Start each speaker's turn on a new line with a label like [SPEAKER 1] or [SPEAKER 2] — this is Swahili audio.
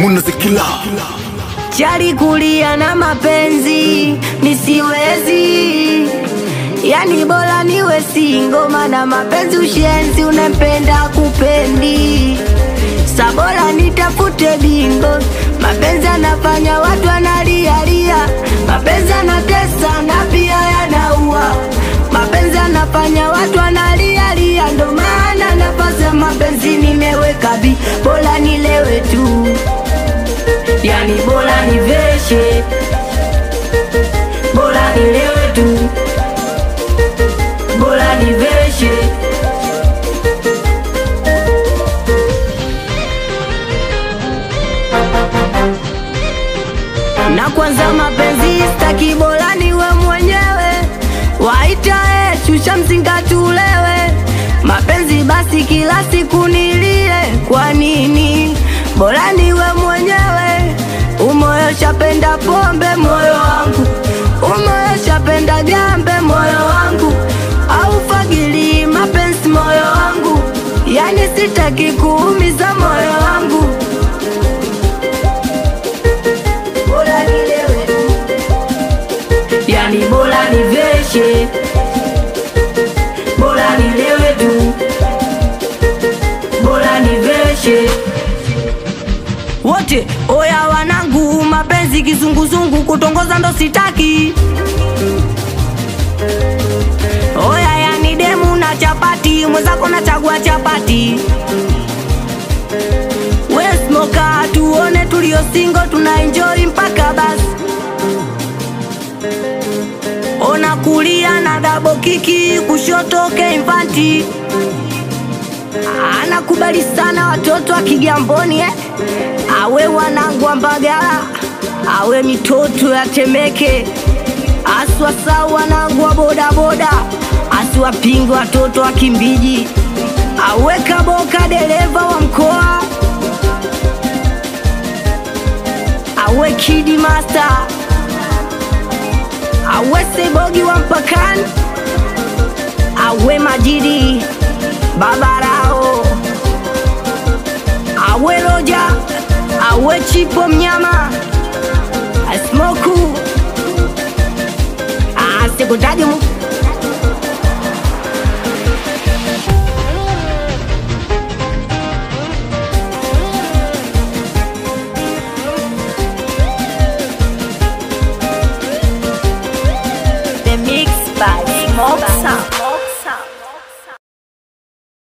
[SPEAKER 1] munazikila
[SPEAKER 2] chali kulia na mapenzi nisiwezi, yani bora niwe singo, maana mapenzi ushenzi, unapenda kupendi sabora nitafute bingo. Mapenzi anafanya watu wanalialia, mapenzi anatesa na pia yanaua, mapenzi anafanya watu wanalialia, ndo maana nafasi ya mapenzi nimeweka bi, bora nilewe tu yani bora niveshe, bora nilewe tu, bora niveshe. Na kwanza mapenzi staki, bora niwe mwenyewe, waita eh, shusha mzinga tulewe. Mapenzi basi kila siku nilie, kwa nini? Bora niwe mwenyewe, umoyo shapenda pombe moyo wangu, umoyo shapenda gambe moyo wangu, au fagili mapenzi moyo wangu, yani sitaki kuumiza moyo wangu. Bora nilewe tu, yani bora niveshe, bora nilewe tu, bora niveshe wote oya wanangu, mapenzi kizunguzungu, kutongoza ndo sitaki. Oya yani demu na chapati, mwenzako nachagua chapati. We smoka, tuone tulio singo, tuna enjoy mpaka basi. Ona kulia na dabo kiki, kushoto keimfanti anakubali sana watoto wa Kigamboni eh? awe wanangu wa Mbagala, awe mitoto ya Temeke, aswasau wanangu wa bodaboda, asiwapinge watoto wa Kimbiji, awe Kaboka dereva wa mkoa, awe Kidi Master, awe Sebogi wa mpakani, awe Majidi Babarao, awe Roja, awe Chipo mnyama, asmoku asikutaji mu
[SPEAKER 3] The mix by Smoke